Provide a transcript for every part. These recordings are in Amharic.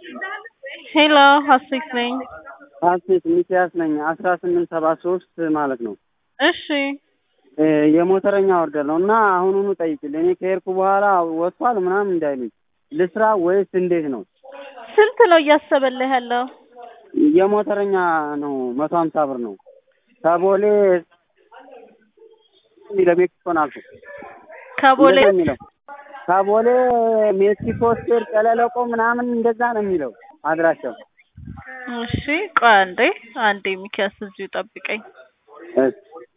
ሄሎ ሀሴት ነኝ። ሀሴት ሚኪያስ ነኝ። አስራ ስምንት ሰባ ሶስት ማለት ነው። እሺ እ የሞተረኛ ኦርደር ነው እና አሁኑኑ ጠይቅልኝ። እኔ ከሄድኩ በኋላ ወጥቷል ምናምን እንዳይሉኝ ልስራ ወይስ እንዴት ነው? ስንት ነው እያሰበልህ ያለው? የሞተረኛ ነው መቶ ሀምሳ ብር ነው። ከቦሌ የሚለው ሜክሲኮን አልፎ ከቦሌ እንደዛ የሚለው ከቦሌ ሜክሲኮ ስቴር ቀለለቆ ምናምን እንደዛ ነው የሚለው አድራሻው። እሺ ቆይ አንዴ አንዴ ሚኪያስ እዚሁ ጠብቀኝ። እሺ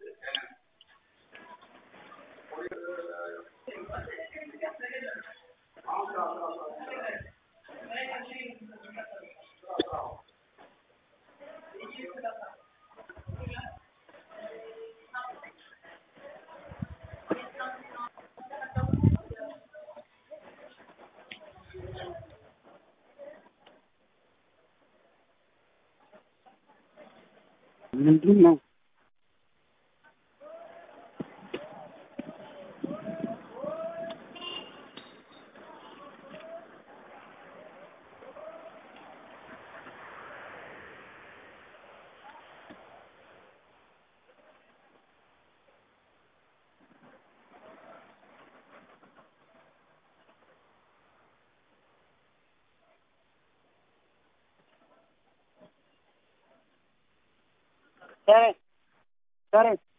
ምንድን ነው? ሰሬ ሰሬ